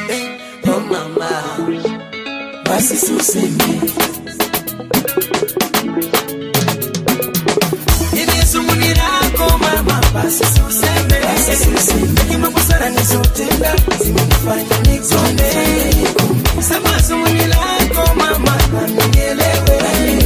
eh, oh mama, basi suseme ili sumuni lako mama, basi suseme, basi suseme, hekima busara nizotenda zimenifanya nikonde. Sema sumuni lako mama, na nielewe,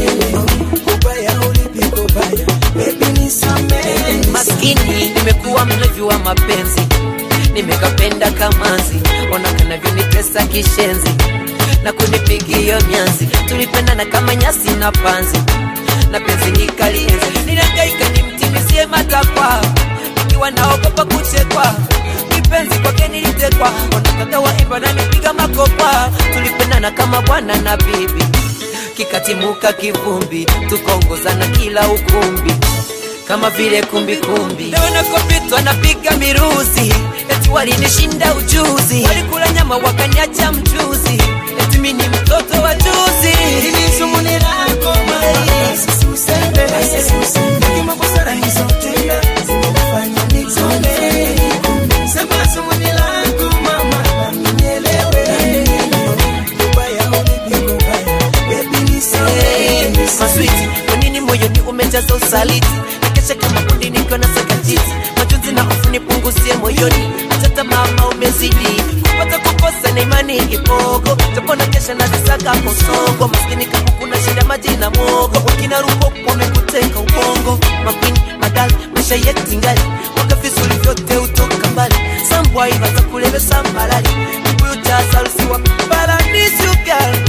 kubaya ulipi kubaya, baby nisamehe. maskini nimekuwa mlevi wa mapenzi nimekapenda kamanzi ona kanavyonitesa kishenzi na kunipigia myanzi tulipendana kama nyasi na panzi na penzi nikalienzi ninangaika nimtimizie matakwa nikiwa naogopa kuchekwa kipenzi kwake nilitekwa ona kaka waimba nanipiga makopa tulipendana kama bwana na bibi kikatimuka kivumbi tukaongozana kila ukumbi kama vile kumbikumbi leo nakopitwa napiga miruzi eti walinishinda ujuzi walikula nyama wakaniacha mchuzi eti mi ni mtoto wa juzi Ili sumuni lako mama, basi suseme, basi suseme, hekima busara nizotenda zimenifanya nikonde. Sema sumuni lako mama, na nielewe, kubaya ulipi kubaya, baby nisamehe, maswiti kwa nini moyoni umejaza usaliti nakesha kama kundi nikiwa na sakajiti majonzi na hofu nipunguzie moyoni hata mama umezidi kupata kukosa na imani ipogo japo na kesha nazisaka kosogo maskini kama kuna shida maji na mogo wakina ruko wamekuteka ubongo makwini madali maisha yetu ingali mwaka vizuri vyote utoka mbali sambwai watakulevesa malali kibuyu cha sarusiwa paradisi ugal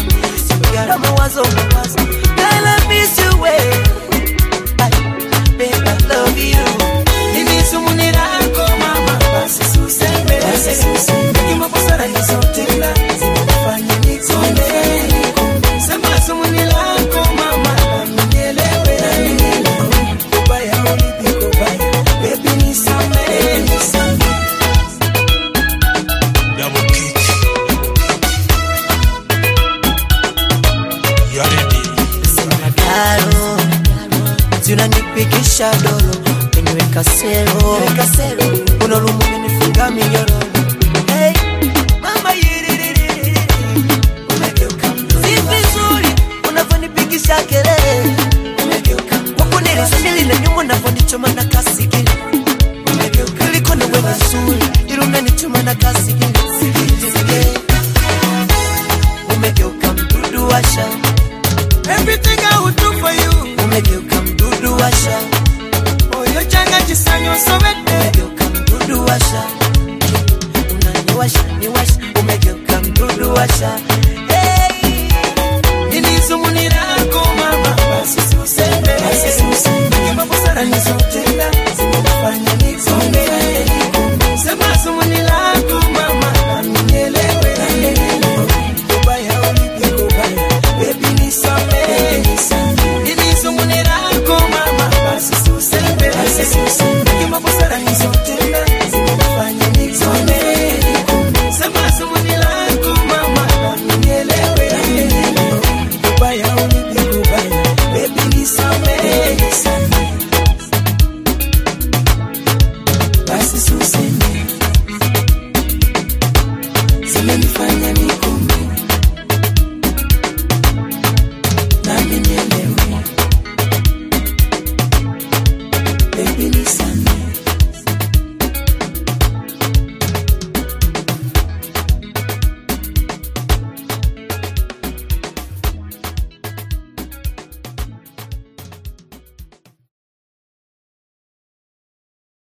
na mawazo mawazo Girl, I miss you way. I, babe, I love you. Ili sumuni lako mama, basi suseme, basi suseme, hekima busara nizotenda zimenifanya nikonde. Sema sumuni lako mama, na nielewe, kubaya ulipi kubaya, baby nisamehe, nisamehe. Double kick. You are ready. Sina daro zinanipigisha dolo keniweka sero unalumu menifunga minyororo hey, mama yiririri si vizuri unavyonipigisha kelele huku nilisambili na nyuma unavyonichoma na kasigili iliko na wewe nzuri ili unanichoma na kasigili umegeuka mdudu washa Everything I would do for you, umegeuka mdudu washa oyo changa chisanyo sobete. umegeuka mdudu washa unaniwasha niwasha umegeuka mdudu washa